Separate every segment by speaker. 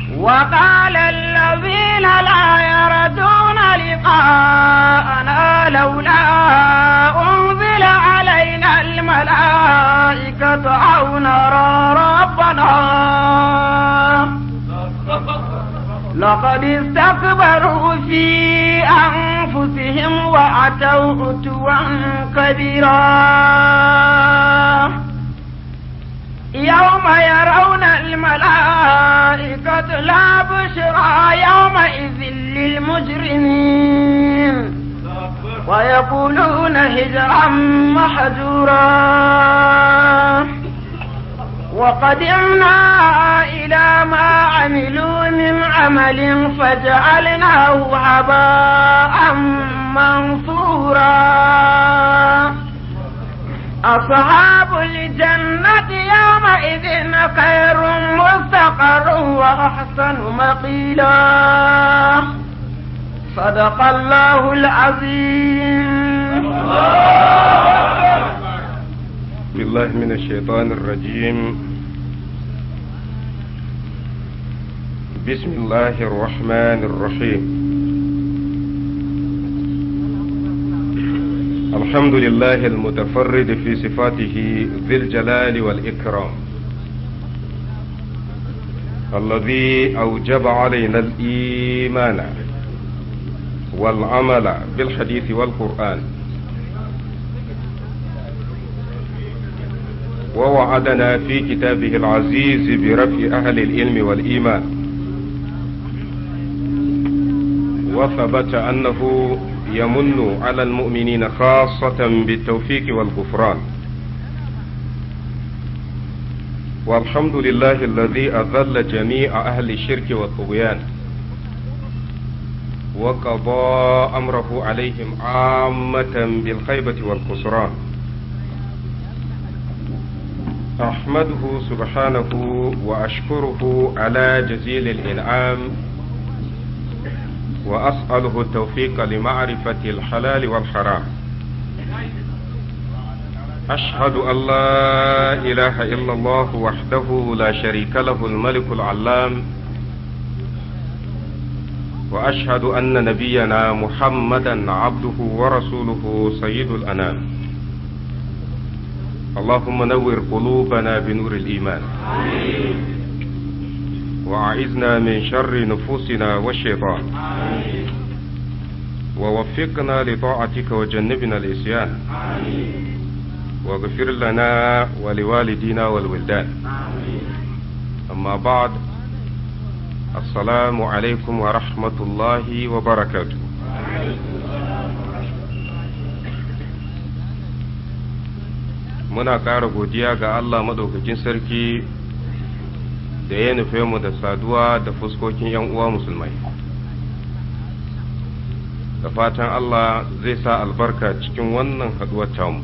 Speaker 1: وقال الذين لا يردون لقاءنا لولا أنزل علينا الملائكة أو نرى ربنا لقد استكبروا في أنفسهم وأتوا عتوا كبيرا يوم يرون الملائكة لا بشرى يومئذ للمجرمين ويقولون هجرا محجورا وقدمنا إلى ما عملوا من عمل فجعلناه هباء منثورا أصحاب الجنة يومئذ خير مستقر وأحسن مقيلا صدق الله العظيم
Speaker 2: بالله من الشيطان الرجيم بسم الله الرحمن الرحيم الحمد لله المتفرد في صفاته ذي الجلال والإكرام الذي أوجب علينا الإيمان والعمل بالحديث والقرآن ووعدنا في كتابه العزيز برفع أهل العلم والإيمان وثبت أنه يمن على المؤمنين خاصة بالتوفيق والغفران والحمد لله الذي أذل جميع أهل الشرك والطغيان وقضى أمره عليهم عامة بالخيبة والخسران أحمده سبحانه وأشكره على جزيل الإنعام وأسأله التوفيق لمعرفة الحلال والحرام أشهد أن لا إله إلا الله وحده لا شريك له الملك العلام وأشهد أن نبينا محمدا عبده ورسوله سيد الأنام اللهم نور قلوبنا بنور الإيمان وأعذنا من شر نفوسنا والشيطان ووفقنا لطاعتك وجنبنا الإسيان واغفر لنا ولوالدينا والولدان أما بعد السلام عليكم ورحمة الله وبركاته muna ƙara godiya ga Allah maɗaukakin sarki da ya nufe mu da saduwa da fuskokin ‘yan uwa musulmai da fatan Allah zai sa albarka cikin wannan haɗuwar tamu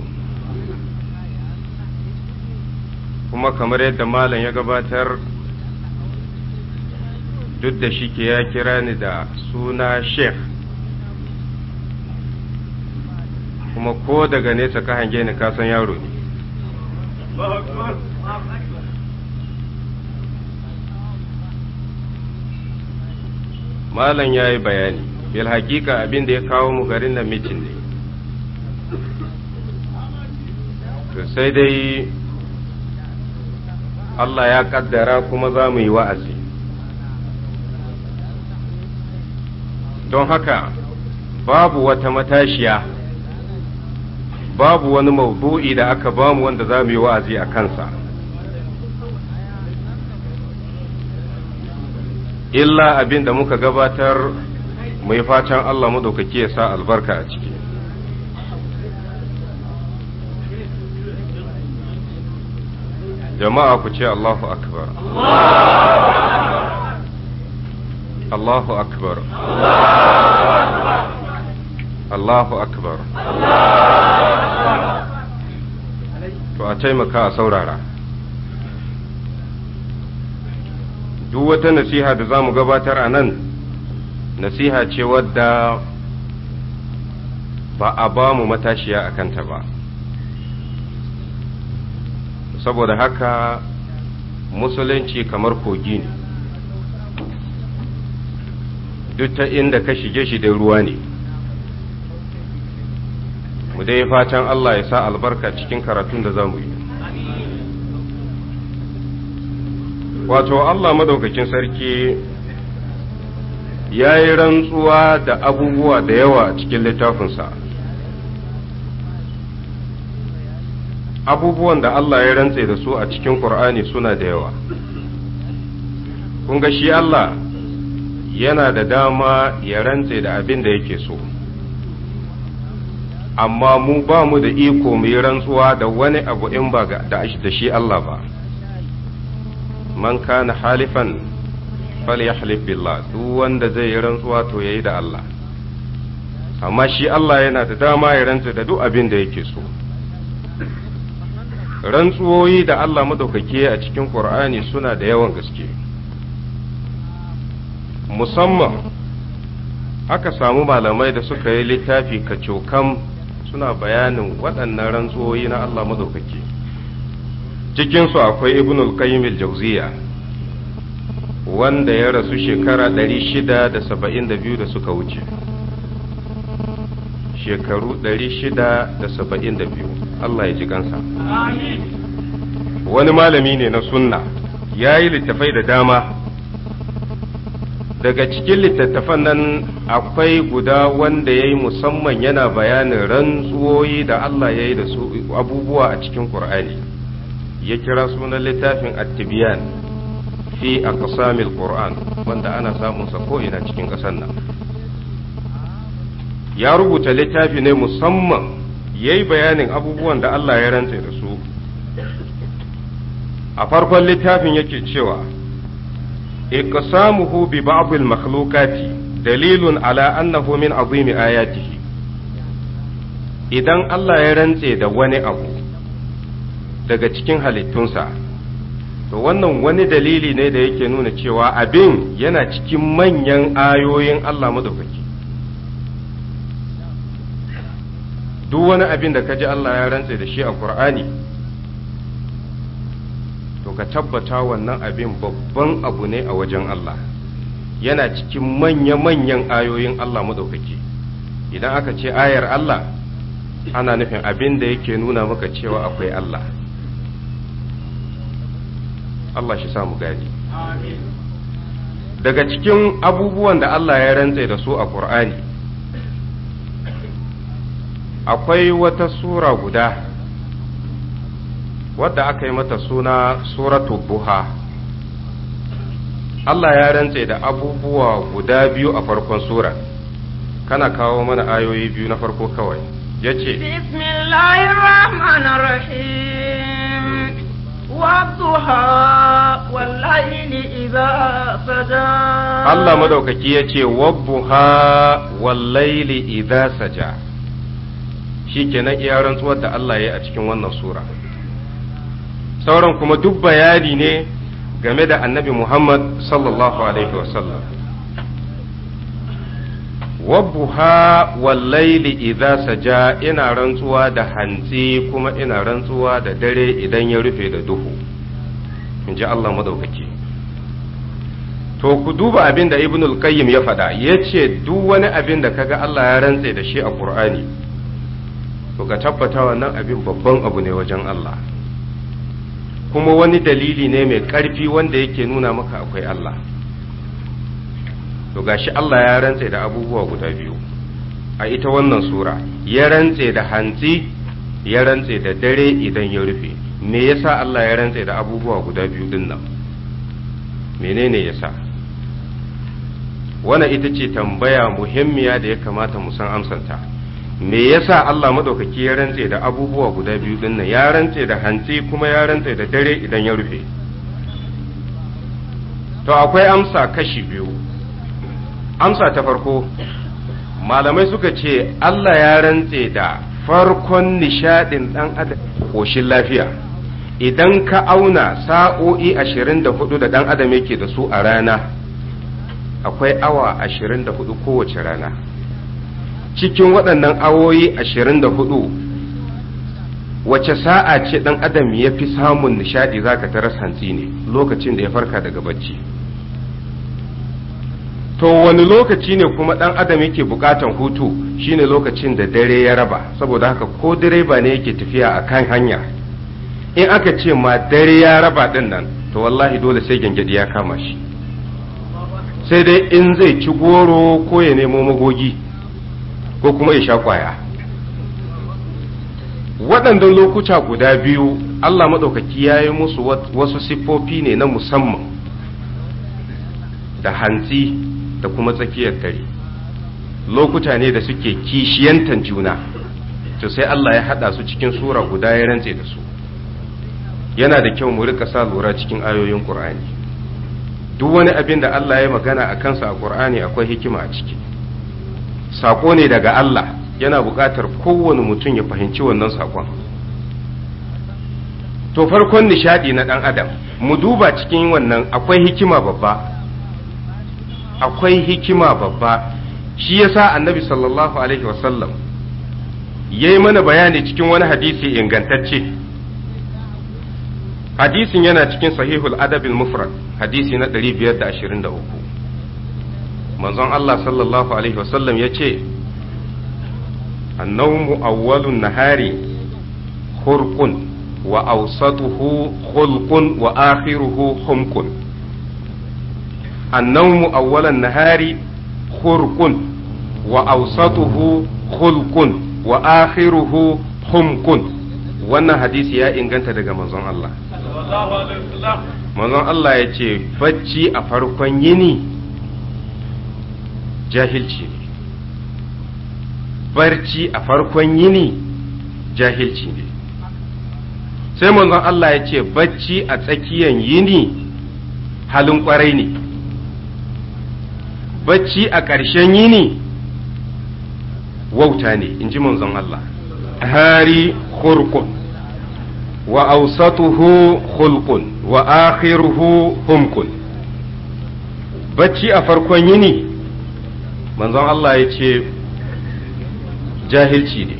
Speaker 2: kuma kamar yadda malam ya gabatar duk da shi ke ya kira ni da suna sheikh kuma ko daga nesa ka hange ni kasan yaro ne malam ya yi bayani bil hakika abin da ya kawo mu garin nan mitin ne to sai dai Allah ya kaddara kuma za mu yi wa'azi don haka babu wata matashiya babu wani maudu'i da aka bamu wanda za mu yi wa'azi a kansa illa abin da muka gabatar mai fatan Allah maɗaukaki ya sa albarka a ciki jama'a ku ce Allahu akbar Allahu akbar Allahu akbar to a taimaka a saurara duk wata nasiha da za mu gabatar a nan nasiha ce wadda ba a ba mu matashiya a kanta ba saboda haka musulunci kamar kogi ne duk ta inda ka shige shi dai ruwa ne mu dai fatan Allah ya sa albarka cikin karatun da za mu yi wato Allah madaukakin sarki ya yi rantsuwa da abubuwa da yawa a cikin littafinsa abubuwan da Allah ya rantse da su a cikin Kur'ani suna da yawa kun ga shi Allah yana da dama ya rantse da abin da yake so amma mu ba mu da iko mu yi rantsuwa da wani abu in ba da shi Allah ba man kana halifan falyahlif billah duk wanda zai yi rantsuwa to yayi da Allah amma shi Allah yana da dama ya rantse da duk abin da yake so rantsuwoyi da Allah madaukake a cikin Qur'ani suna da yawan gaske musamman aka samu malamai da suka yi littafi kacokam suna bayanin waɗannan rantsuwoyi na Allah madaukake cikinsu akwai ibn al-qayyim al-jawziya wanda ya rasu shekara 672 da suka wuce shekaru 672 Allah ya ji kansa wani malami ne na sunna ya yi littafai da dama daga cikin littattafan nan akwai guda wanda ya yi musamman yana bayanin rantsuwoyi da Allah ya yi da su abubuwa a cikin Kur'ani ya kira sunan littafin attibiyan fi aqsamil Qur'an wanda ana samun sa ko'ina cikin ƙasar nan ya rubuta littafi ne musamman ya yi bayanin abubuwan da Allah ya rantse da su a farkon littafin yake cewa iqsamuhu bi ba'd al-makhluqati dalilun ala annahu min azimi ayatihi idan Allah ya rantse da wani abu daga cikin halittunsa to wannan wani dalili ne da yake nuna cewa abin yana cikin manyan ayoyin Allah madaukaki duk wani abin da ka ji Allah ya rantse da shi a Qur'ani to ka tabbata wannan abin babban abu ne a wajen Allah yana cikin manya-manyan ayoyin Allah maɗaukaki idan aka ce ayar Allah ana nufin abin da yake nuna maka cewa akwai Allah Allah shi samu gani daga cikin abubuwan da Allah ya rantse da su a Qur'ani akwai wata sura guda wadda aka yi mata suna suratu buha Allah ya rantse da abubuwa guda biyu a farkon sura kana kawo mana ayoyi biyu na farko kawai ya ce Allah madaukaki ya ce wabbuha wallaili idha saja shi kenan iya rantsuwar da Allah ya yi a cikin wannan sura sauran kuma duk bayani ne game da annabi Muhammad sallallahu alaihi wasallam wabbuha wallaili idza saja ina rantsuwa da hantsi kuma ina rantsuwa da dare idan ya rufe da duhu in ji Allah madaukaki to ku duba abin da ibnul qayyim ya faɗa ya ce duk wani abin da kaga Allah ya rantse da shi a Qur'ani to ka tabbata wannan abin babban abu ne wajen Allah kuma wani dalili ne mai ƙarfi wanda yake nuna maka akwai Allah to gashi Allah ya rantse da abubuwa guda biyu a ita wannan sura ya rantse da hantsi ya rantse da dare idan ya rufe me yasa Allah ya rantse da abubuwa guda biyu din nan menene yasa wannan ita ce tambaya muhimmiya da ya kamata mu san amsanta me yasa Allah madaukaki ya rantse da abubuwa guda biyu din nan ya rantse da hantsi kuma ya rantse da dare idan ya rufe to akwai amsa kashi biyu amsa ta farko malamai suka ce Allah ya rantse da farkon nishadin dan adam koshin lafiya idan ka auna sa'o'i ashirin da hudu da dan adam yake da su a rana akwai awa ashirin da hudu kowace rana cikin waɗannan awoyi ashirin da hudu wace sa'a ce ɗan adam ya fi samun nishaɗi za ka taras hantsi ne lokacin da ya farka daga bacci to wani lokaci ne kuma ɗan adam yake buƙatan hutu shine lokacin da dare ya raba saboda haka ko direba ne yake tafiya a kan hanya in aka ce ma dare ya raba ɗin nan to wallahi dole sai gyangyaɗi ya kama shi sai dai in zai ci goro ko ya nemo magogi ko kuma ya sha kwaya waɗannan lokuta guda biyu Allah maɗaukaki ya yi musu wasu siffofi ne na musamman da hantsi da kuma tsakiyar dare lokuta ne da suke kishiyantan juna to sai Allah ya haɗa su cikin sura guda ya rantse da su yana da kyau mu rika sa lura cikin ayoyin Qur'ani duk wani abin da Allah ya magana a kansa a Qur'ani akwai hikima a ciki sako ne daga Allah yana buƙatar kowane mutum ya fahimci wannan sakon to farkon nishadi na ɗan adam mu duba cikin wannan akwai hikima babba akwai hikima babba shi yasa annabi sallallahu alaihi wasallam ya yi mana bayani cikin wani hadisi ingantacce hadisin yana cikin sahihul adabil mufrad hadisi na 523 manzon Allah sallallahu alaihi wasallam ya ce annawmu awwalun nahari hurqun wa awsatuhu khulqun wa akhiruhu humqun annawmu awwalan nahari hurqun wa awsatuhu khulqun wa akhiruhu humqun wannan hadisi ya inganta daga manzon Allah manzon Allah ya ce bacci a farkon yini jahilci ne barci a farkon yini jahilci ne sai manzon Allah ya ce bacci a tsakiyan yini halin kwarai ne bacci a ƙarshen yini wauta ne in ji manzon Allah hari khurqun wa awsatuhu khulqun wa akhiruhu humqun bacci a farkon yini manzon Allah ya ce jahilci ne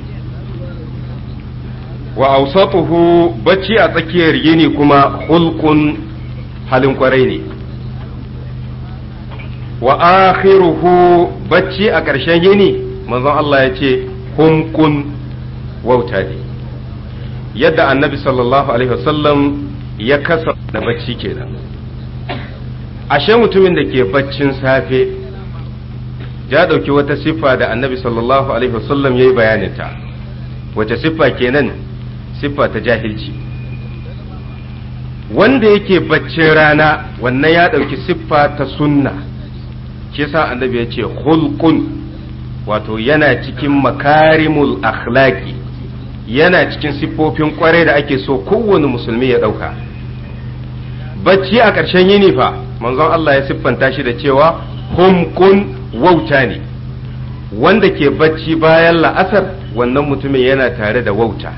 Speaker 2: wa awsatuhu bacci a tsakiyar yini kuma hulkun halin kwarai ne wa akhiruhu bacci a ƙarshen yini manzon Allah ya ce humkun wauta ne yadda annabi sallallahu alaihi wasallam ya kasa da bacci kenan ashe mutumin da ke baccin safe ya ɗauki wata siffa da annabi sallallahu alaihi wasallam ya yi bayaninta wace siffa kenan siffa ta jahilci wanda yake baccin rana wannan ya ɗauki siffa ta sunna shi yasa annabi ya ce hulqun wato yana cikin makarimul akhlaqi yana cikin siffofin kwarai da ake so kowane musulmi ya ɗauka bacci a ƙarshen yini fa manzon Allah ya siffanta shi da cewa humkun wauta ne wanda ke bacci bayan la'asar wannan mutumin yana tare da wauta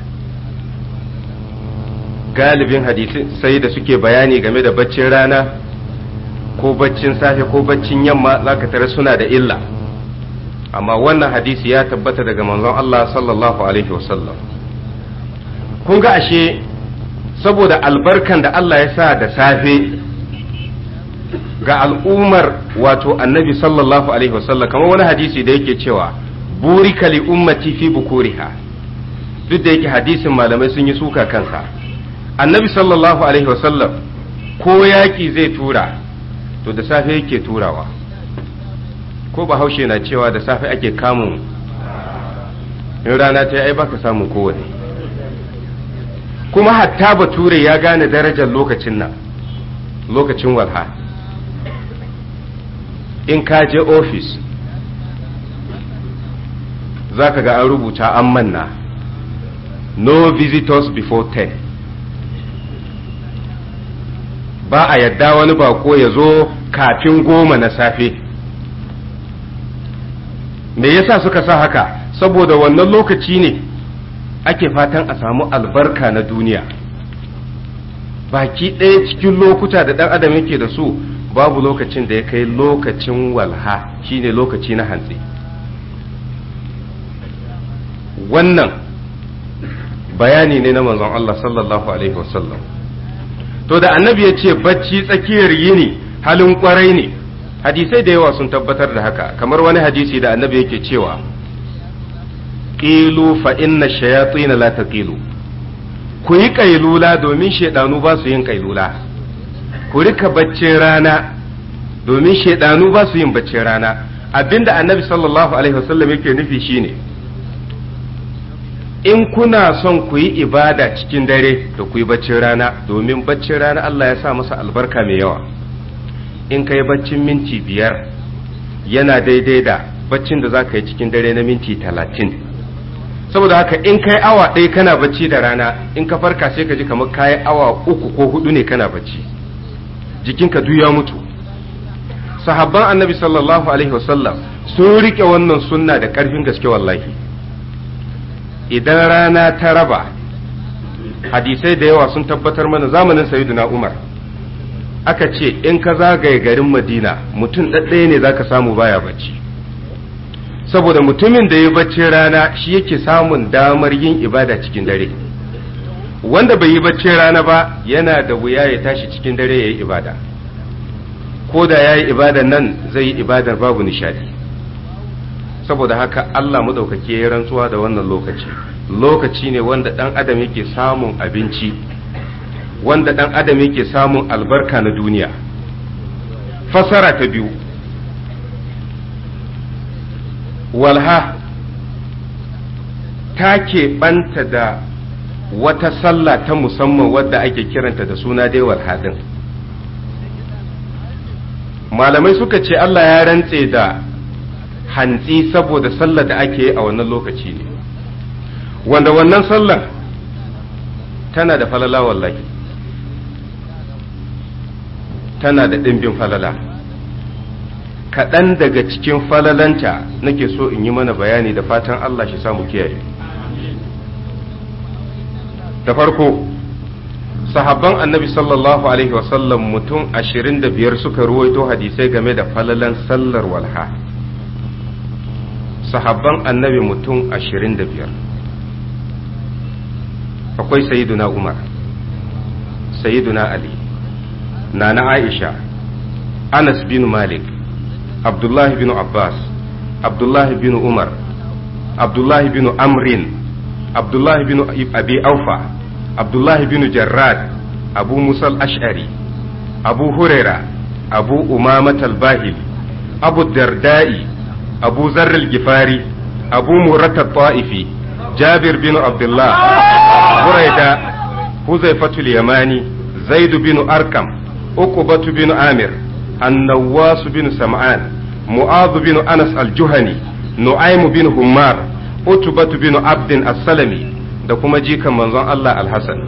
Speaker 2: galibin hadisi sai da suke bayani game da baccin rana ko baccin safe ko baccin yamma zaka tare suna da illa amma wannan hadisi ya tabbata daga manzon Allah sallallahu alaihi wasallam kun ga ashe saboda albarkan da Allah ya sa da safe ga al'ummar wato annabi sallallahu alaihi wasallam kamar wani hadisi da yake cewa burika li ummati fi bukuriha duk da yake hadisin malamai sun yi suka kansa annabi sallallahu alaihi wasallam ko yaƙi zai tura to da safe yake turawa ko bahaushe na cewa da safe ake kamun in rana ta ai baka samun kowane kuma hatta bature ya gane darajar lokacin nan lokacin walha in ka je ofis za ka ga an rubuta an manna no visitors before 10 ba a yadda wani bako ya zo kafin goma na safe me yasa suka sa haka saboda wannan lokaci ne ake fatan a samu albarka na duniya baki ɗaya cikin lokuta da ɗan adam yake da su babu lokacin da ya kai lokacin walha shine lokaci na hantsi wannan bayani ne na manzon Allah sallallahu alaihi wasallam to da annabi ya ce bacci tsakiyar yini halin kwarai ne hadisai da yawa sun tabbatar da haka kamar wani hadisi da annabi yake cewa qilu fa inna shayatin la taqilu ku yi kailula domin shaidanu ba su yin kailula ku rika baccin rana domin shaidanu ba su yin baccin rana abinda annabi sallallahu alaihi wasallam yake nufi shine in kuna son ku yi ibada cikin dare da ku yi baccin rana domin baccin rana Allah ya sa masa albarka mai yawa in ka yi baccin minti biyar yana daidai da baccin da za ka yi cikin dare na minti talatin saboda haka in ka yi awa ɗaya kana bacci da rana in ka farka sai ka ji kamar ka yi awa uku ko hudu ne kana bacci jikinka duk ya mutu sahabban annabi sallallahu alaihi wasallam sun rike wannan sunna da ƙarfin gaske wallahi idan rana ta raba hadisai da yawa sun tabbatar mana zamanin sayyidina umar aka ce in ka zagaye garin madina mutum ɗaɗɗaya ne za ka samu baya bacci saboda mutumin da ya bacci rana shi yake samun damar yin ibada cikin dare wanda bai yi bacci rana ba yana da wuya ya tashi cikin dare ya yi ibada ko da ya yi ibadan nan zai yi ibadar babu nishadi saboda haka Allah maɗaukaki ya yi rantsuwa da wannan lokaci lokaci ne wanda ɗan adam yake samun abinci wanda ɗan adam yake samun albarka na duniya fasara ta biyu walha ta keɓanta da wata sallah ta musamman wadda ake kiranta da suna dai walha ɗin malamai suka ce Allah ya rantse da hantsi saboda sallar da ake yi a wannan lokaci ne wanda wannan sallar tana da falala wallahi tana da ɗimbin falala kaɗan daga cikin falalanta nake so in yi mana bayani da fatan Allah shi samu kiyaye da farko sahabban annabi sallallahu alaihi wasallam mutum ashirin da biyar suka ruwaito hadisai game da falalan sallar walha sahabban annabi mutum ashirin da biyar akwai sayiduna umar sayiduna ali nana aisha anas bin malik abdullahi bin abbas abdullahi bin umar abdullahi bin amrin abdullahi bin abi aufa abdullahi bin jarrad abu musal ash'ari abu huraira abu umamat al-bahili abu dardai abu zarr al-gifari abu murata ta'ifi jabir bin abdullah buraida huzaifatul yamani zaid bin arkam uqbatu bin amir النواس بن سمعان معاذ بن أنس الجهني نعيم بن همار أتبة بن عبد السلمي da kuma jikan manzon Allah alhassan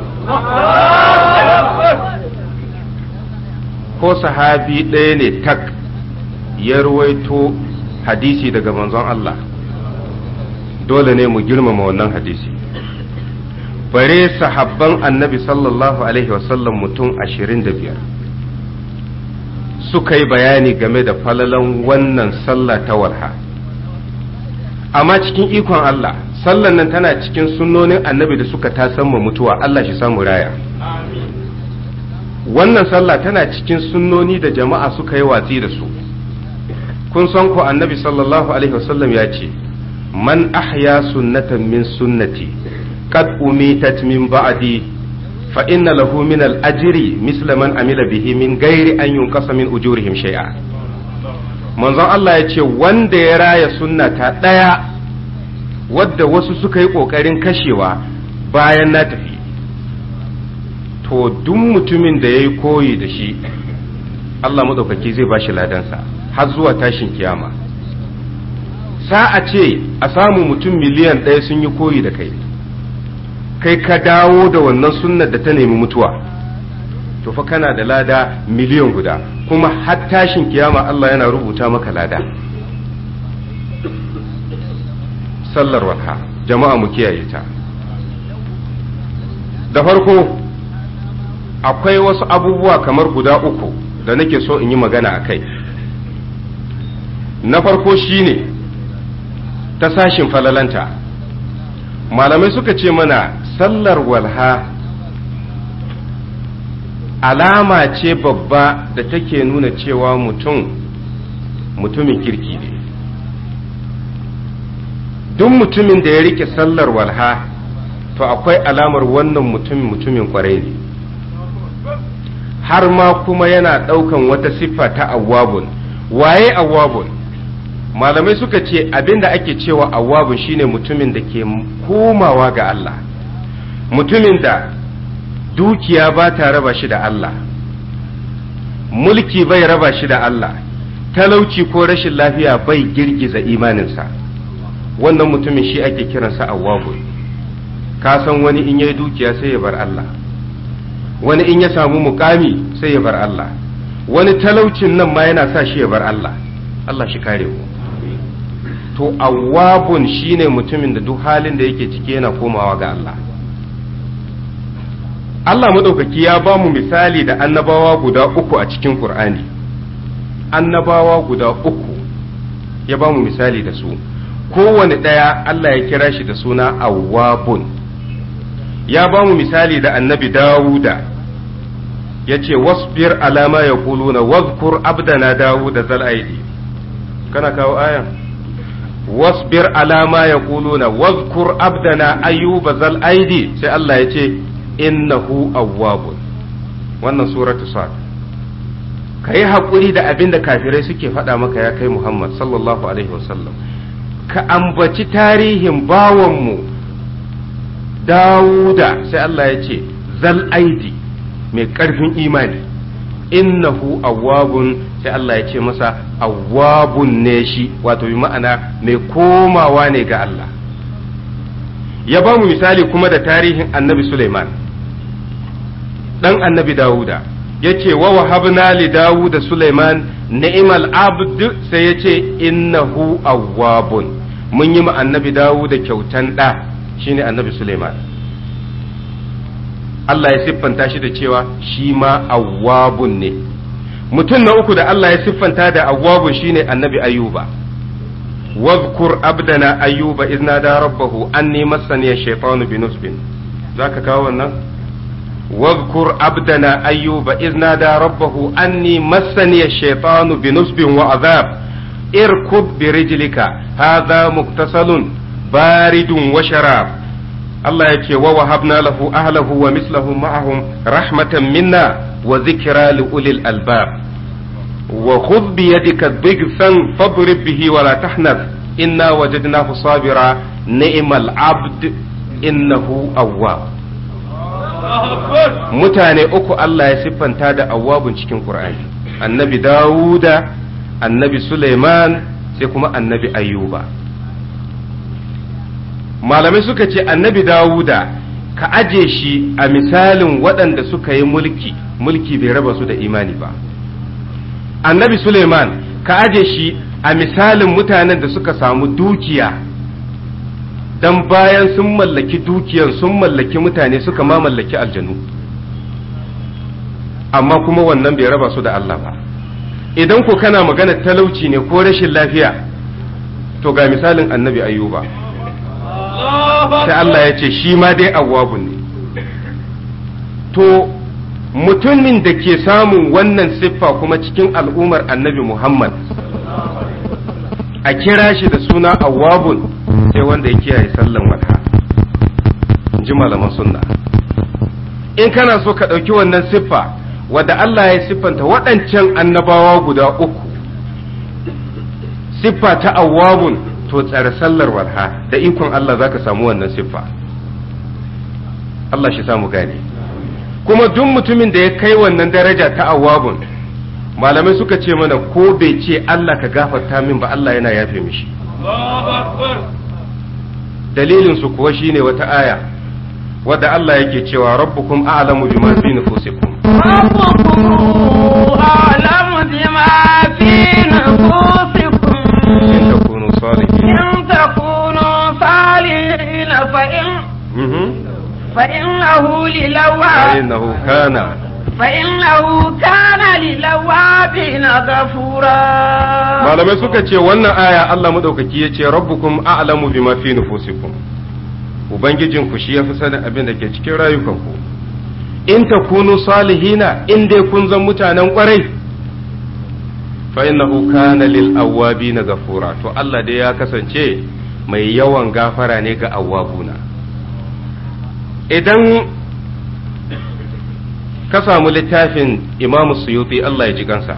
Speaker 2: ko sahabi ɗaya ne tak ya ruwaito hadisi daga manzon Allah dole ne mu girmama wannan hadisi bare sahabban annabi sallallahu alaihi wasallam mutum ashirin da biyar suka yi bayani game da falalan wannan sallah ta walha amma cikin ikon Allah sallan nan tana cikin sunnonin annabi da suka tasamma mutuwa Allah shi samu raya wannan sallah tana cikin sunnoni da jama'a suka yi watsi da su kun san ko annabi sallallahu alaihi wasallam ya ce man ahya sunnatan min sunnati qad umitat min ba'di fa inna lahu min al-ajri misla man amila bihi min ghairi an yunqasa min ujurihim shay'a manzon Allah ya ce wanda ya raya sunna ta daya wadda wasu suka yi kokarin kashewa bayan na tafi to duk mutumin da ya yi koyi da shi Allah maɗaukaki zai ba shi ladansa har zuwa tashin kiyama sa'a ce a samu mutum miliyan ɗaya sun yi koyi da kai kai ka dawo da wannan sunnar da ta nemi mutuwa to fa kana da lada miliyan guda kuma har tashin kiyama Allah yana rubuta maka lada sallar walha jama'a mu kiyaye ta da farko akwai wasu abubuwa kamar guda uku da nake so in yi magana a kai na farko shine ta sashin falalanta malamai suka ce mana sallar walha alama ce babba da take nuna cewa mutum mutumin kirki ne duk mutumin da ya rike sallar walha to akwai alamar wannan mutumin mutumin kwarai ne har ma kuma yana ɗaukan wata siffa ta awwabun waye awwabun malamai suka ce abinda ake cewa awwabun shine mutumin da ke komawa ga Allah mutumin da dukiya ba ta raba shi da Allah mulki bai raba shi da Allah talauci ko rashin lafiya bai girgiza imaninsa wannan mutumin shi ake kiransa awwabun ka san wani in yayi dukiya sai ya bar Allah wani in ya samu mukami sai ya bar Allah wani talaucin nan ma yana sa shi ya bar Allah Allah shi kare mu to awwabun shine mutumin da duk halin da yake ciki yana komawa ga Allah Allah madaukaki ya ba mu misali da annabawa guda uku a cikin Qur'ani annabawa guda uku ya ba mu misali da su kowane ɗaya Allah ya kira shi da suna awwabun ya ba mu misali da annabi Dawuda ya ce wasbir alama ya kuluna wazkur abdana Dawuda zal aidi kana kawo ayan wasbir alama ya kuluna wazkur abdana ayyuba zal aidi sai Allah ya ce innahu awwabun wannan suratu sad ka yi haƙuri da abin da kafirai suke faɗa maka ya kai Muhammad sallallahu alaihi wasallam ka ambaci tarihin bawanmu Dawuda sai Allah ya ce zal aidi mai ƙarfin imani innahu awwabun sai Allah ya ce masa awwabun ne shi wato bi ma'ana mai komawa ne ga Allah ya ba mu misali kuma da tarihin annabi Suleiman dan annabi Dawuda ya ce wa wahabna li Dawuda Suleiman ni'mal abd sai ya ce innahu awwabun mun yi ma annabi Dawuda kyautan da shine annabi Suleiman Allah ya siffanta shi da cewa shi ma awwabun ne mutum na uku da Allah ya siffanta da awwabun shine annabi Ayyuba واذكر عبدنا أيوب إذ نادى ربه أني مسني الشيطان بنصب ذاك كاونا واذكر عبدنا أيوب إذ نادى ربه أني مسني الشيطان بنصب وعذاب اركض برجلك هذا مغتسل بارد وشراب الله يكي ووهبنا له أهله ومثلهم معهم رحمة منا وذكرى لأولي الألباب وخذ بيدك ضغثا فاضرب به ولا تحنث إنا وجدناه صابرا نعم العبد إنه أواب mutane uku Allah ya siffanta da awwabun cikin Qur'ani annabi Dawuda annabi Suleiman sai kuma annabi Ayyuba malamai suka ce annabi Dawuda ka aje shi a misalin waɗanda suka yi mulki mulki bai raba su da imani ba annabi Suleiman ka aje shi a misalin mutanen da suka samu dukiya dan bayan sun mallaki dukiyan sun mallaki mutane suka ma mallaki aljanu amma kuma wannan bai raba su da Allah ba idan ko kana magana talauci ne ko rashin lafiya to ga misalin annabi ayyuba sai Allah ya ce shi ma dai awwabun ne to mutumin da ke samun wannan siffa kuma cikin al'ummar annabi Muhammad a kira shi da suna awwabun sai wanda ya kiyaye sallan wata ji malaman sunna in kana so ka ɗauki wannan siffa wadda Allah ya siffanta waɗancan annabawa guda uku siffa ta awwabun to tsare sallar walha da ikon Allah za ka samu wannan siffa Allah shi samu gane kuma duk mutumin da ya kai wannan daraja ta awwabun malamai suka ce mana ko bai ce Allah ka gafarta min ba Allah yana yafe mishi dalilin su kuwa shine wata aya wadda Allah yake cewa rabbukum a'lamu bima fi nufusikum
Speaker 1: ربكم أعلم بما في نفوسكم
Speaker 2: in takunu salihin
Speaker 1: إن تكونوا صالحين فإن
Speaker 2: Mhm.
Speaker 1: فإنه للواب
Speaker 2: فإنه كان
Speaker 1: فإنه كان للوابين غفورا
Speaker 2: malamai suka ce wannan aya Allah madaukaki ya ce rabbukum a'lamu bima fi nufusikum ubangijinku shi ya fi sanin abin da ke cikin rayukanku in takunu salihina in dai kun zan mutanen kwarai fa innahu kana lil awwabina ghafura to Allah dai ya kasance mai yawan gafara ne ga awwabuna idan ka samu littafin Imam Suyuti Allah ya ji kansa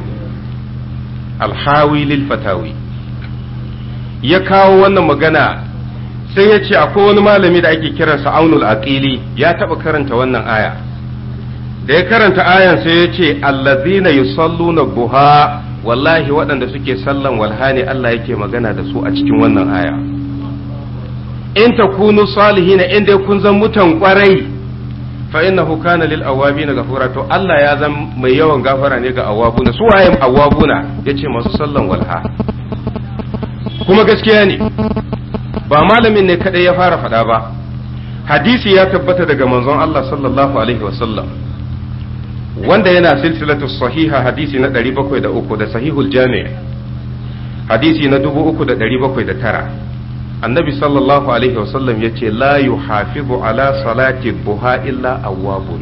Speaker 2: alhawi lil fatawi ya kawo wannan magana sai ya ce akwai wani malami da ake kiransa aunul aqili ya taba karanta wannan aya da ya karanta ayan sai ya ce allazina yusalluna buha wallahi waɗanda suke sallan walha ne Allah yake magana da su a cikin wannan aya in takunu salihina in dai kun zan mutan kwarai fa innahu kana lil awabin ghafura to Allah ya zan mai yawan gafara ne ga awabuna su waye awabuna yace masu sallan walha kuma gaskiya ne ba malamin ne kadai ya fara faɗa ba hadisi ya tabbata daga manzon Allah sallallahu alaihi wasallam wanda yana silsilatu sahiha hadisi na 703 da sahihul jami' hadisi na 3709 annabi sallallahu alaihi wasallam ya ce la yuhafizu ala salati buha illa awwabun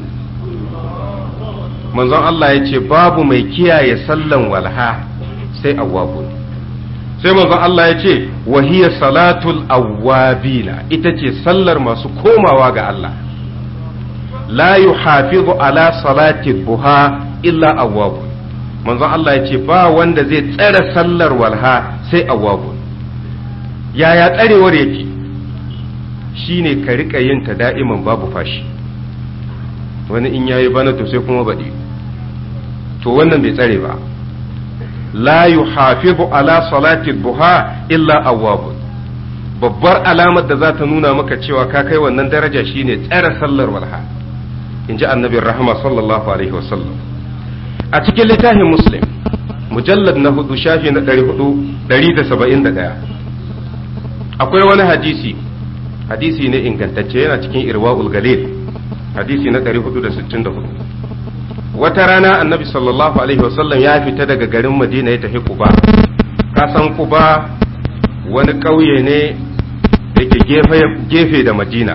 Speaker 2: manzon Allah ya ce babu mai kiyaye sallan walha sai awwabun sai manzon Allah ya ce wahiya salatul awwabina ita ce sallar masu komawa ga Allah la yuhafizu ala salati buha illa awwabun manzon Allah ya ce ba wanda zai tsare sallar walha sai awwabun yaya tsarewar yake shine ka rika yin ta da'iman babu fashi wani in yayi bana to sai kuma baɗi to wannan bai tsare ba la yuhafizu ala salati buha illa awwabun babbar alamar da za ta nuna maka cewa ka kai wannan daraja shine tsare sallar walha in ji annabin rahama sallallahu alaihi wasallam a cikin littafin muslim mujallad na hudu shafi na ɗari da saba'in da ɗaya akwai wani hadisi hadisi ne ingantacce yana cikin irwa'ul galil hadisi na 464 wata rana annabi sallallahu alaihi wasallam ya fita daga garin madina ya tafi kuba kasan kuba wani ƙauye ne da ke gefe da madina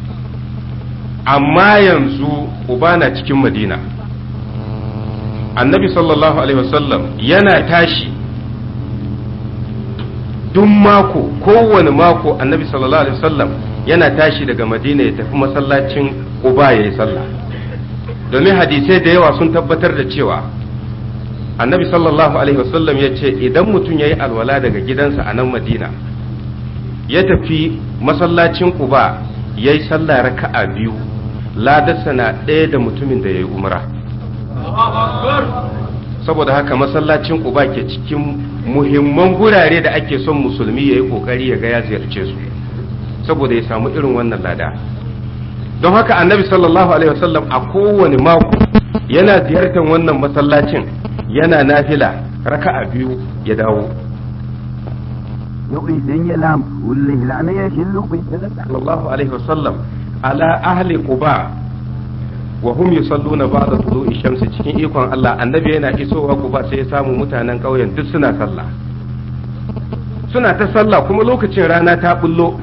Speaker 2: amma yanzu kuba na cikin madina annabi sallallahu alaihi wasallam yana tashi duk mako kowane mako annabi sallallahu alaihi wasallam yana tashi daga madina ya tafi masallacin uba ya yi sallah domin hadisai da yawa sun tabbatar da cewa annabi sallallahu alaihi wasallam ya ce idan mutum ya yi alwala daga gidansa a nan madina ya tafi masallacin uba ya yi sallah raka'a biyu ladarsa na ɗaya da mutumin da ya yi umra saboda haka masallacin uba ke cikin muhimman gurare da ake son musulmi ya yi kokari ya ga ya ziyarce su saboda ya samu irin wannan lada don haka annabi sallallahu alaihi wasallam a kowane mako yana ziyartar wannan masallacin yana nafila raka'a biyu ya dawo sallallahu alaihi wasallam ala ahli quba wa hum yusalluna ba'da tulu'i shamsi cikin ikon Allah annabi yana isowa Quba sai ya samu mutanen ƙauyen duk suna sallah suna ta sallah kuma lokacin rana ta bullo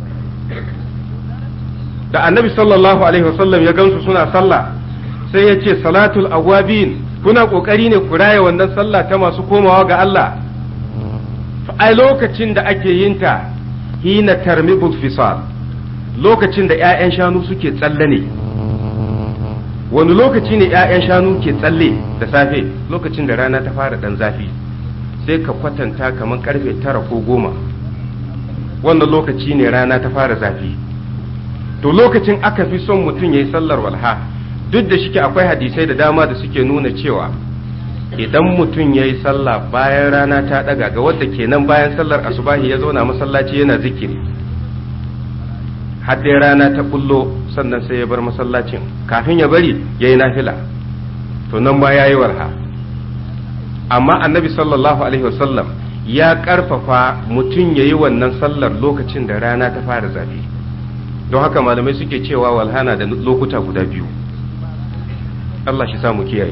Speaker 2: da annabi sallallahu alaihi wasallam ya gansu suna sallah sai ya ce salatul awabin kuna kokari ne ku raya wannan sallah ta masu komawa ga Allah ai lokacin da ake yin ta hina tarmibul fisal lokacin da 'ya'yan shanu suke tsalle ne wani lokaci ne 'ya'yan shanu ke tsalle da safe lokacin da rana ta fara dan zafi sai ka kwatanta kamar karfe tara ko goma wannan lokaci ne rana ta fara zafi to lokacin aka fi son mutum ya yi sallar walha duk da shike akwai hadisai da dama da suke nuna cewa idan mutum ya yi sallah bayan rana ta daga ga wadda kenan bayan sallar asubahi ya zauna masallaci yana zikiri har dai rana ta bullo sannan sai ya bar masallacin kafin ya bari ya yi nafila to nan ma ya yi warha amma annabi sallallahu alaihi wasallam ya karfafa mutum ya yi wannan sallar lokacin da rana ta fara zafi don haka malamai suke cewa walhana da lokuta guda biyu Allah shi samu kiyaye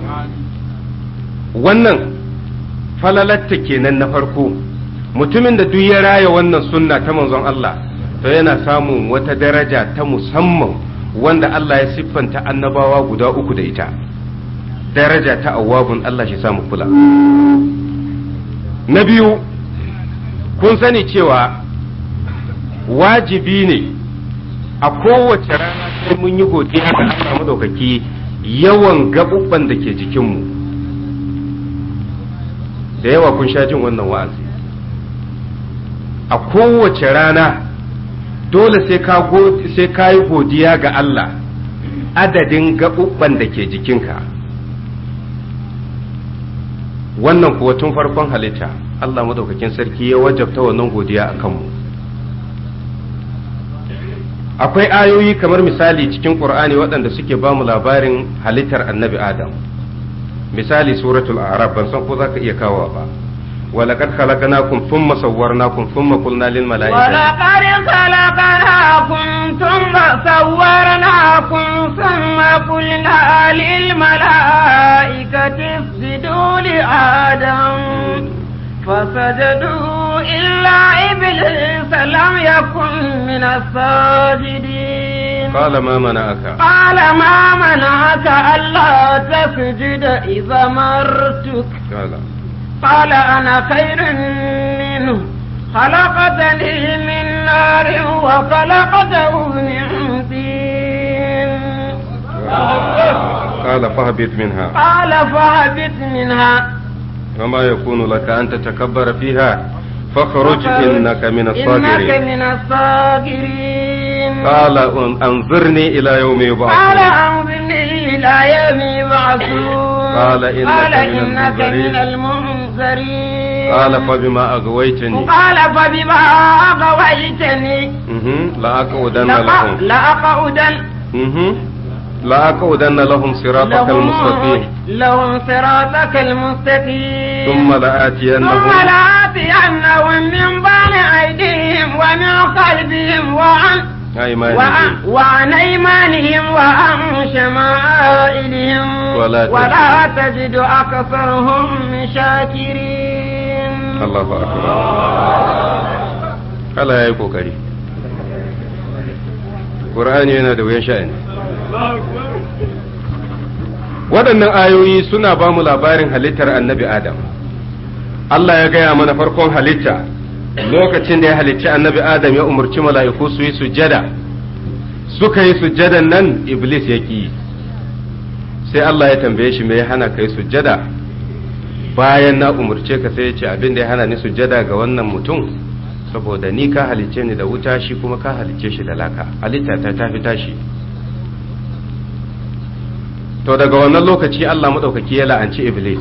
Speaker 2: wannan falalatta kenan na farko mutumin da duk ya raya wannan sunna ta manzon Allah to yana samun wata daraja ta musamman wanda Allah ya siffanta annabawa guda uku da ita daraja ta awwabun Allah shi samu kula na biyu kun sani cewa wajibi ne a kowace rana sai mun yi godiya ga Allah madaukaki yawan gaɓuɓɓan da ke jikinmu da yawa kun sha jin wannan wa'azi a kowace rana dole sai ka sai ka yi godiya ga Allah adadin gaɓuɓɓan da ke jikinka wannan kuwa tun farkon halitta Allah madaukakin sarki ya wajabta wannan godiya a kanmu akwai ayoyi kamar misali cikin Qur'ani waɗanda suke ba mu labarin halittar annabi Adam misali suratul a'raf ban san ko zaka iya kawo ba ولقد خلقناكم ثم صورناكم ثم قلنا للملائكة
Speaker 1: ولقد خلقناكم ثم صورناكم ثم قلنا للملائكة اسجدوا لآدم فسجدوا إلا إبليس لم يكن من الساجدين
Speaker 2: قال ما منعك
Speaker 1: قال ما منعك ألا تسجد إذا مرتك
Speaker 2: قال
Speaker 1: قال أنا خير منه خلقتني من نار وخلقته من طين
Speaker 2: قال فاهبط منها
Speaker 1: قال فاهبط منها
Speaker 2: وما يكون لك أن تتكبر فيها فاخرج إنك من
Speaker 1: إنك
Speaker 2: الصاغرين
Speaker 1: من الصاغرين
Speaker 2: قال أن- أنظرني إلى يوم
Speaker 1: قال
Speaker 2: يبعثون
Speaker 1: أنظرني إلى يوم يبعثون
Speaker 2: قال إنك
Speaker 1: قال
Speaker 2: من
Speaker 1: إنك
Speaker 2: المنذرين.
Speaker 1: من المنذرين
Speaker 2: قال فبما أغويتني
Speaker 1: قال فبما أغويتني
Speaker 2: مهم. لأقعدن
Speaker 1: لأ-
Speaker 2: لهم
Speaker 1: لأقعدن
Speaker 2: مهم. لأقعدن لهم صراطك المستقيم
Speaker 1: لهم صراطك المستقيم
Speaker 2: ثم
Speaker 1: ثم
Speaker 2: لآتينهم
Speaker 1: لآتينهم من بين أيديهم ومن خلفهم وعن وعن,
Speaker 2: أيمانهم
Speaker 1: وعن أيمانهم وعن شمائلهم
Speaker 2: ولا تجد-
Speaker 1: ولا تجد أكثرهم شاكرين
Speaker 2: الله أكبر Allah ya yi kokari Qur'ani yana da wuyan sha'ani waɗannan ayoyi suna ba mu labarin halittar annabi Adam Allah ya gaya mana farkon halitta lokacin da ya halicci annabi Adam ya umarci mala'iku su yi sujjada suka yi sujjadan nan Iblis ya ƙi sai Allah ya tambaye shi me ya hana kai sujjada bayan na umarce ka sai ya ce abin da ya hana ni sujjada ga wannan mutum saboda ni ka halicce ni da wuta shi kuma ka halicce shi da laka halitta ta tafi tashi to daga wannan lokaci Allah maɗaukaki ya la'anci iblis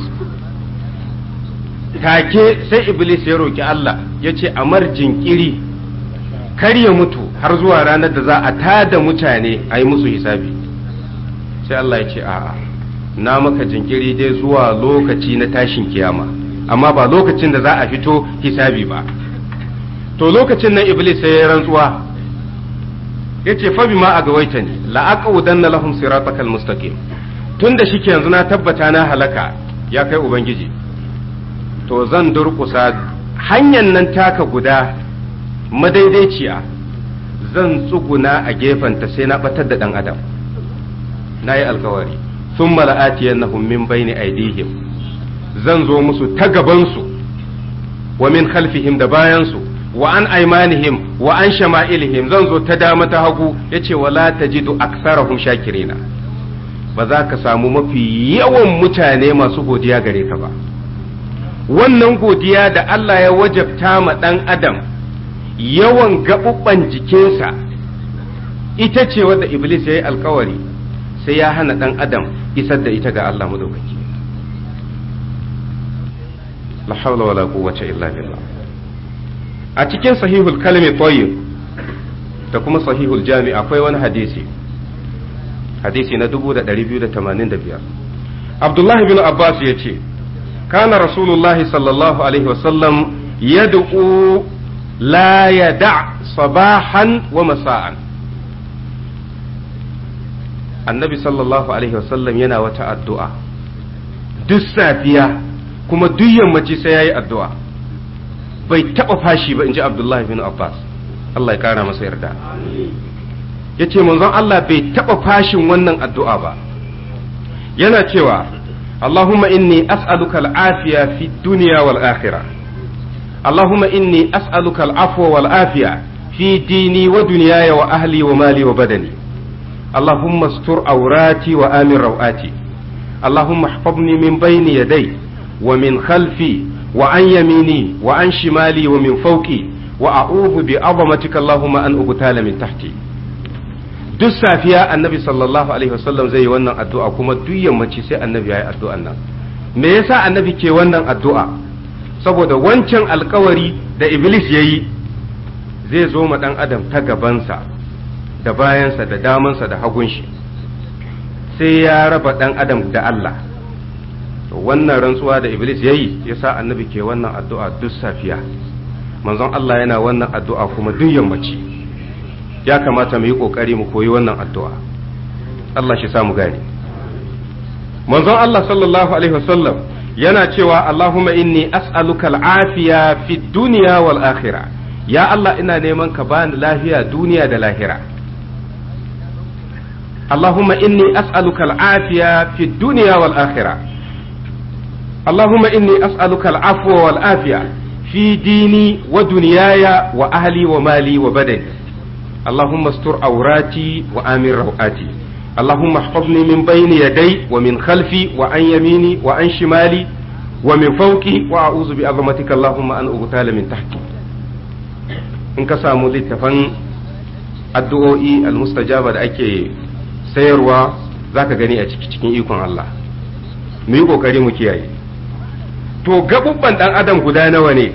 Speaker 2: take sai iblis ya roki Allah ya ce a mar jinkiri kar ya mutu har zuwa ranar da za a tada mutane a yi musu hisabi sai Allah ya ce a'a na maka jinkiri dai zuwa lokaci na tashin kiyama amma ba lokacin da za a fito hisabi ba to lokacin nan iblis sai ya rantsuwa ya ce fa bima a gawaita ne la'aqaudanna lahum siratakal mustaqim tun da shike yanzu na tabbata na halaka ya kai ubangiji to zan durkusa hanyar nan taka guda madaidaiciya zan tsuguna a gefenta sai na batar da dan adam na yi alkawari sun mala'atiyannahum min bayni aidihim zan zo musu ta gabansu wa min khalfihim da bayansu wa an aimanihim wa an shama'ilihim zan zo ta dama ta hagu yace wala tajidu aksarahum shakirina ba za ka samu mafi yawan mutane masu godiya gare ka ba wannan godiya da Allah ya wajabta ma ɗan adam yawan gaɓuɓɓan jikinsa ita ce wadda iblis ya yi alkawari sai ya hana ɗan adam isar da ita ga Allah madaukaki la hawla wala quwwata illa billah a cikin sahihul kalmi tayyib da kuma sahihul jami akwai wani hadisi hadisi na 2285 Abdullahi bin Abbas ya ce kana rasulullahi sallallahu alaihi wasallam yad'u la yada sabahan wa masa'an annabi sallallahu alaihi wasallam yana wata addu'a duk safiya kuma duk yammaci sai yayi addu'a bai taɓa fashi ba in ji abdullahi bin abbas Allah ya kara masa yarda ya ce manzon Allah bai taɓa fashin wannan addu'a ba yana cewa اللهم إني أسألك العافية في الدنيا والآخرة اللهم إني أسألك العفو والعافية في ديني ودنياي وأهلي ومالي وبدني اللهم استر عوراتي وآمن روآتي اللهم احفظني من بين يدي ومن خلفي وعن يميني وعن شمالي ومن فوقي وأعوذ بعظمتك اللهم أن أغتال من تحتي duk safiya annabi sallallahu alaihi wasallam zai yi wannan addu'a kuma duk yammaci sai annabi ya yi addu'an nan me yasa annabi ke wannan addu'a saboda wancan alkawari da iblis ya yi zai zo ma ɗan adam ta gabansa da bayansa da damansa da hagun shi sai ya raba ɗan adam da Allah wannan rantsuwa da iblis ya yi ya sa annabi ke wannan addu'a duk safiya manzon Allah yana wannan addu'a kuma duk yammaci ya kamata mu yi ƙoƙari mu koyi wannan addu'a Allah shi samu gani manzon Allah sallallahu alaihi wasallam yana cewa Allahumma inni as'aluka al'afiya fi duniya wal akhirah ya Allah ina neman ka bani lafiya duniya da lahira Allahumma inni as'aluka al'afiya fi duniya wal akhirah Allahumma inni as'aluka al'afwa wal afiya fi dini wa duniyaya wa ahli wa mali wa badani اللهم استر عوراتي وآمن روآتي اللهم احفظني من بين يدي ومن خلفي وعن يميني وعن شمالي ومن فوقي وأعوذ بعظمتك اللهم أن أغتال من تحتي in ka samu littafan addu'o'i almustajaba da ake sayarwa za ka gani a cikin ikon Allah mu yi ƙoƙari mu kiyaye to gaɓuɓɓan ɗan adam guda nawa ne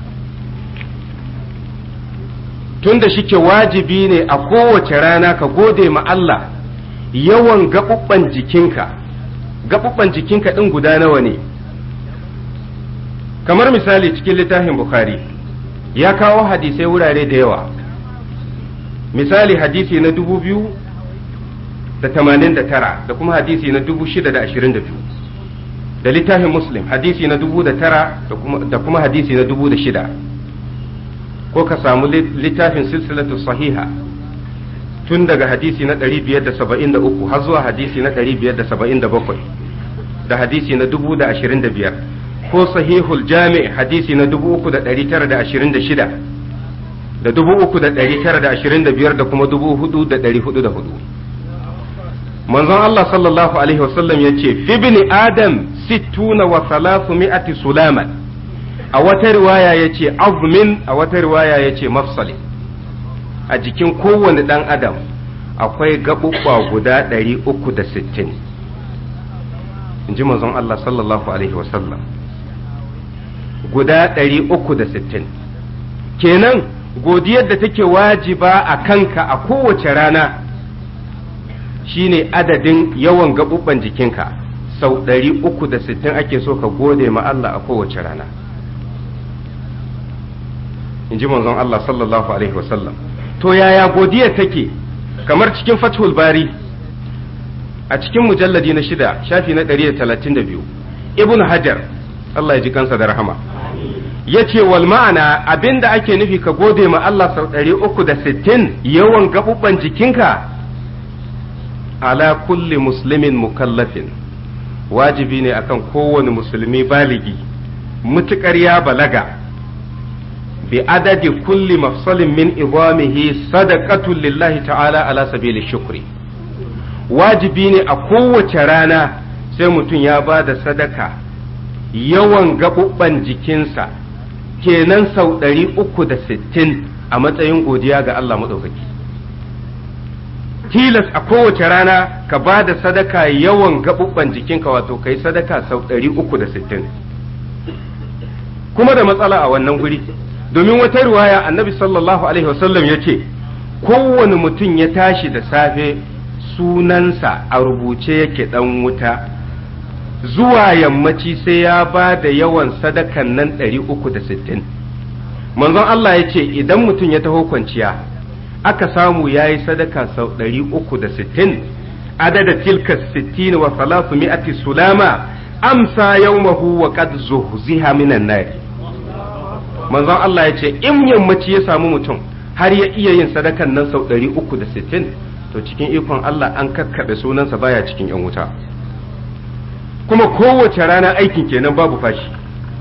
Speaker 2: tunda shike wajibi ne a kowace rana ka gode ma Allah yawan gaɓuɓɓan jikinka gaɓuɓɓan jikinka ɗin guda nawa ne kamar misali cikin littafin Bukhari ya kawo hadisai wurare da yawa misali hadisi na dubu biyu da tamanin da tara da kuma hadisi na dubu shida da ashirin da biyu da littafin muslim hadisi na dubu da tara da kuma hadisi na dubu da shida ko ka samu littafin silsilatu sahiha tun daga hadisi na 573 har zuwa hadisi na 577 da hadisi na 1025 ko sahihul jami hadisi na 3926 da 3925 da kuma 4404 manzon Allah sallallahu alaihi wasallam ya ce fi bini adam sittuna wa salasu mi'ati sulaman a wata riwaya ya ce azmin a wata riwaya ya ce mafsali a jikin kowane ɗan adam akwai gaɓuɓɓa guda ɗari uku da sittin in ji manzon Allah sallallahu alaihi wasallam guda ɗari uku da sittin kenan godiyar da take wajiba a kanka a kowace rana shine adadin yawan gaɓuɓɓan jikinka sau ɗari uku da sittin ake so ka gode ma Allah a kowace rana in ji manzon Allah sallallahu alaihi wasallam to yaya godiya take kamar cikin fathul bari a cikin mujalladi na shida shafi na 132 ibn hajar Allah ya ji kansa da rahama ya ce wal ma'ana abinda ake nufi ka gode ma Allah sau 360 yawan gaɓuɓɓan jikinka ala kulli muslimin mukallafin wajibi ne akan kowane musulmi baligi mutukar ya balaga بعدد كل مفصل من عظامه صدقة لله تعالى على سبيل الشكر wajibi ne a kowace rana sai mutum ya ba da sadaka yawan gaɓuɓɓan jikinsa kenan sau ɗari uku da sittin a matsayin godiya ga Allah maɗaukaki tilas a kowace rana ka ba da sadaka yawan gaɓuɓɓan jikinka wato ka yi sadaka sau ɗari uku da sittin kuma da matsala a wannan guri domin wata riwaya annabi sallallahu alaihi wasallam ya ce kowane mutum ya tashi da safe sunansa a rubuce yake dan wuta zuwa yammaci sai ya ba da yawan sadakan nan 360 manzon Allah ya ce idan mutum ya taho kwanciya aka samu ya yi sadaka sau 360 adada tilka 60 wa salatu mi'ati sulama amsa yawmahu wa qad zuhziha minan nari manzon Allah ya ce in yammaci ya samu mutum har ya iya yin sadakan nan sau ɗari uku da sittin to cikin ikon Allah an kakkaɓe sunansa baya cikin yan wuta kuma kowace rana aikin kenan babu fashi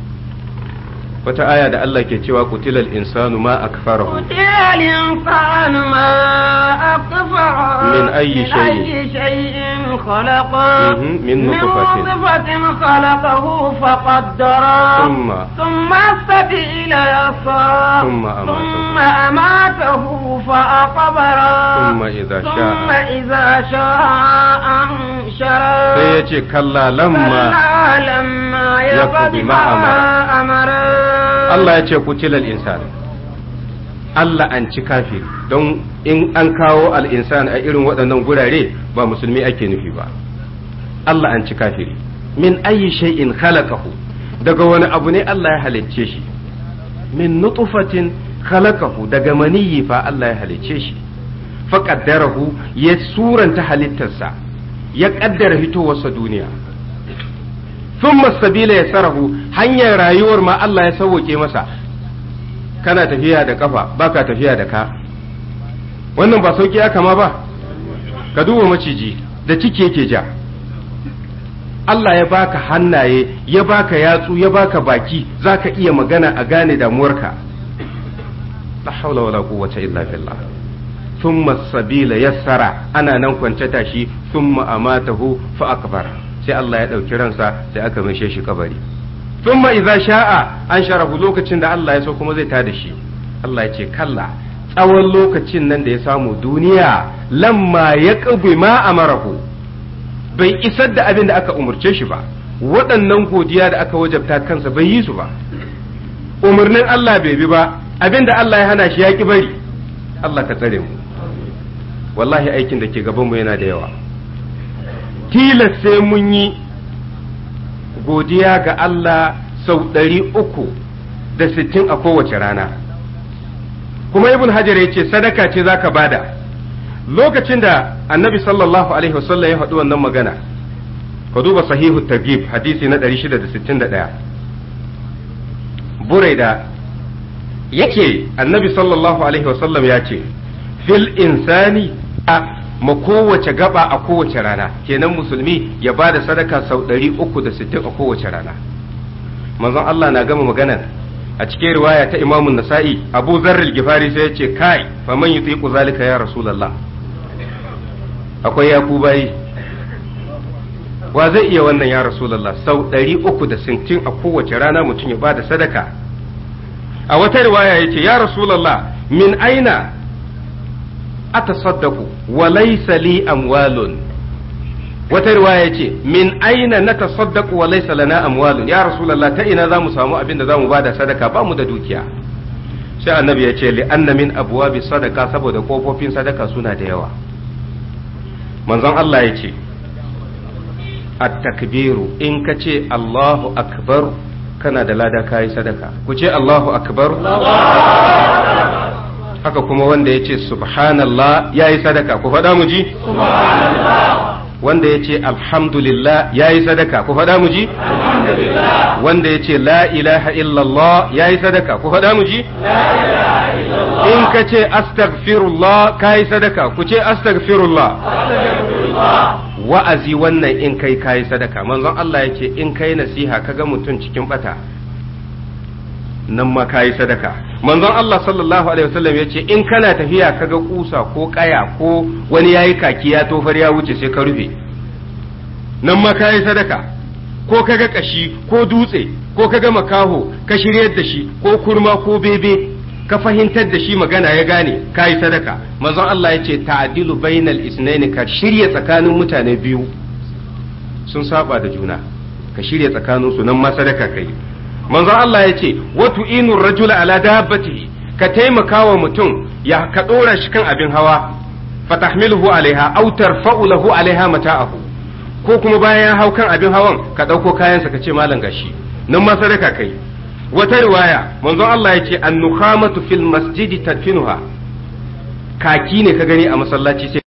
Speaker 2: wata aya da Allah ke cewa kutilal insanu ma akfarahu
Speaker 1: قتل الإنسان ما أكفره
Speaker 2: من أي شيء؟
Speaker 1: أي شيء خلقه
Speaker 2: مهم. من نطفة.
Speaker 1: من نطفة خلقه فقدره
Speaker 2: ثم
Speaker 1: ثم السبيل يسره
Speaker 2: ثم أماته.
Speaker 1: ثم أماته فأقبره
Speaker 2: ثم إذا
Speaker 1: ثم
Speaker 2: شاء
Speaker 1: إذا شاء أنشره
Speaker 2: sai ya ce kalla lamma
Speaker 1: كلا لما
Speaker 2: يقض
Speaker 1: يقض
Speaker 2: ما
Speaker 1: ما أمره
Speaker 2: Allah ya ce kutilal insan Allah an ci kafiri don in an kawo al'insan a irin waɗannan gurare ba musulmi ake nufi ba Allah an ci kafiri min ayi shay'in khalaqahu daga wani abu ne Allah ya halicce shi min nutfatin khalaqahu daga maniyyi fa Allah ya halicce shi fa qaddarahu ya suranta halittarsa ya kaddara fitowarsa duniya thumma sabila yasarahu hanyar rayuwar ma Allah ya sauke masa kana tafiya da kafa baka tafiya da ka wannan ba sauki aka ma ba ka duba maciji da ciki yake ja Allah ya baka hannaye ya baka yatsu ya baka baki zaka iya magana a gane damuwarka la haula wala quwwata illa billah thumma sabila yassara ana nan kwance tashi thumma amatahu fa akbara sai Allah ya ɗauki ransa sai aka mishe shi kabari thumma idza sha'a an sharahu lokacin da Allah ya so kuma zai tada shi Allah ya ce kalla tsawon lokacin nan da ya samu duniya lamma ya ƙabi ma amarahu bai isar da abin da aka umurce shi ba waɗannan godiya da aka wajabta kansa bai yi su ba umarnin Allah bai bi ba abin da Allah ya hana shi ya ki bari Allah ka tsare mu wallahi aikin da ke gabanmu yana da yawa tilas sai mun yi godiya ga Allah sau ɗari uku da sittin a kowace rana kuma ibn hajar ya ce sadaka ce za ka bada lokacin da annabi sallallahu alaihi wasallam ya faɗi wannan magana ka duba sahihu targhib hadisi na 661 buraida yake annabi sallallahu alaihi wasallam ya ce fil insani ma kowace gaba a kowace rana kenan musulmi ya ba da sadaka sau 360 a kowace rana manzon Allah na gama maganar a cikin riwaya ta imamun nasa'i abu zarril gifari sai ya ce kai faman yi tsiku zalika ya rasulallah akwai ya bayi wa zai iya wannan ya rasulallah sau 360 a kowace rana mutum ya ba da sadaka a wata riwaya ya ce ya rasulallah min aina atasaddaqu wa laysa li amwalun wata riwaya ce min aina na tasaddaqu wa laysa lana amwalun ya rasulullah ta ina zamu samu abin da zamu bada sadaka ba mu da dukiya sai annabi ya ce li anna min abwabi sadaka saboda kofofin sadaka suna da yawa manzon Allah ya ce at-takbiru in ka ce Allahu akbar kana da lada kayi sadaka ku ce Allahu akbar haka kuma wanda ya ce subhanallah ya yi sadaka ku faɗa mu ji wanda ya ce alhamdulillah ya yi sadaka ku faɗa mu ji wanda ya ce la ilaha illallah ya yi sadaka ku faɗa mu ji in ka ce astaghfirullah ka yi sadaka ku ce astaghfirullah wa'azi wannan in kai ka yi sadaka manzon Allah ya ce in kai nasiha kaga mutum cikin bata nan ma kayi sadaka manzon Allah sallallahu alaihi wasallam ya ce in kana tafiya kaga kusa ko kaya ko wani yayi kaki ya tofar ya wuce sai ka rufe nan ma kayi sadaka ko kaga kashi ko dutse ko kaga makaho ka shiryar da shi ko kurma ko bebe ka fahimtar da shi magana ya gane kayi sadaka manzon Allah ya ce ta'dilu bainal isnaini ka shirya tsakanin mutane biyu sun saba da juna ka shirya tsakaninsu nan ma sadaka kai manzo Allah ya ce watu inur rajula ala dabbatihi ka taimaka wa mutum ya ka dora shi kan abin hawa fatahmiluhu alaiha aw tarfa'u lahu alaiha mata'ahu ko kuma bayan ya hau kan abin hawan ka dauko kayansa ka ce malam gashi nan ma sadaka kai wata riwaya manzo Allah ya ce an-nukhamatu fil masjidi tadfinuha kaki ne ka gani a masallaci sai